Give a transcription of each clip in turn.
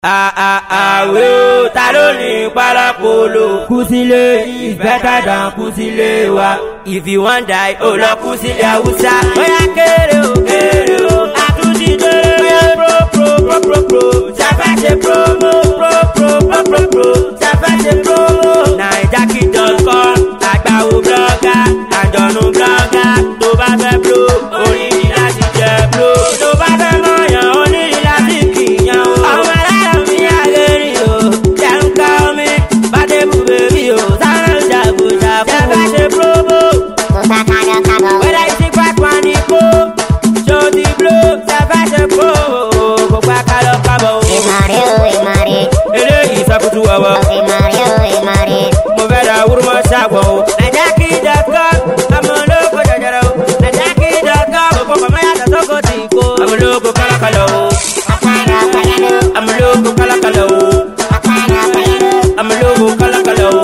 àwẹ̀ o ta ló ní parapolo kùsílẹ̀ is better than kùsílẹ̀ wa if you wan die o lọ kùsílẹ̀ haúsá. bóyá kéré o kéré o àtúntì déré bóyá pro pro pro pro pro sábà ṣe promo pro pro pro pro pro sábà ṣe promo. naija kingdom kan àgbàwò blọ́gà àjọ̀nù blọ́gà tó bá fẹ́ blo orí ni láti jẹ blo tó bá fẹ́ mọ̀yàn ó ní láti kìyàn o. ọmọ aláàrọ̀ mi àgẹ̀rì o jẹun ká omi bàdébù bèbí o sáré jàgùjà fún o. ṣe promo wẹ́lá ìsí pápá ní kó ṣó ti blo sábà ṣe promo kó pa kálọ̀ kábọ̀ o. eléyìí sọkùtù wọ̀wọ̀ mo fẹ́ da wúrúmọ́ ṣàgbọ̀ o. naija kí dọ́kọ́ ọmọ olóko jẹjẹrẹ o. naija kí dọ́kọ́ gbogbo mama yàtọ̀ sóko tì kó. ọmọ olóko kọ́lọ́kọ́lọ́ o. ọmọ olóko kọ́lọ́kọ́lọ́ o. ọmọ olóko kọ́lọ́kọ́lọ́ o.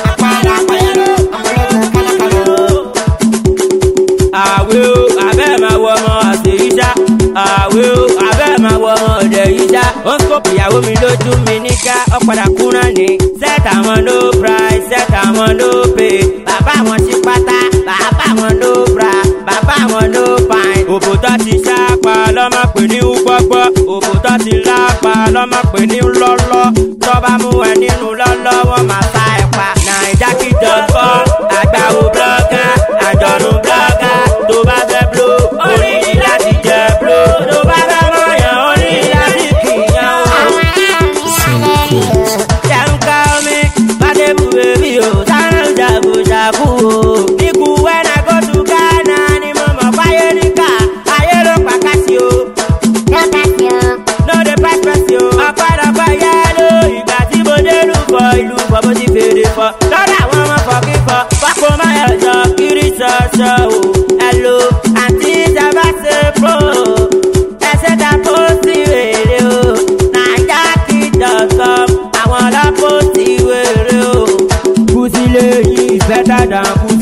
àwẹ̀ o abẹ́ máa wọ ọmọ àṣeyíṣá. àwẹ̀ o abẹ́ máa wọ ọmọ ọ̀dẹ̀ yíṣá. ó ń sọ́ọ̀pù ìyàwó mi lójú mi níká ọ̀padà kúnra ní. set àwọn no price set àwọn no pay. bàbá wọn sí pátá bàbá wọn no bra bàbá wọn no pine. òbòtọ́ ti ṣáàpá lọ́mọ pè ní gbọ́gbọ́. òbòtọ́ ti lápá lọ́mọ pè ní lọ́lọ́. tọ́ba mú ẹ nínú lọ́lọ́ wọn máa sá ẹ pa. naija kìjọ kọ́ àgbàwò blọ́gà àjọ̀nù blọ́gà tó bá fẹ́ blo orí ni láti jẹ blo tó bá fẹ́ mọ̀yàn orí ni láti kìyàn o. Jàǹkà omi, Bádébù bèbí o, sáré jàgùjàgù o. Ikú wẹ́nà kó tu Ghana ni mo mọ̀ fáyé níkà, ayé ló pàkásí o. Lóde pẹ́pẹ́sì o, ọ̀pọ̀lọpọ̀ yá ló ìgbà tí mo dé lù fọ ìlú fọ mo ti fèrè fọ. Lọ́dọ̀ àwọn ọmọ fọ kíkọ, pápó máyọ̀ jọ kiri ṣọṣọ o. Ẹ̀lò àti ìjàmbá ṣe pro ẹsẹ̀ ta pósí wèrè o. Naija kingdom àwọn ọlọ́pọ̀ sí wèrè o. Kùsílẹ̀ yìí is better than kùsílẹ̀.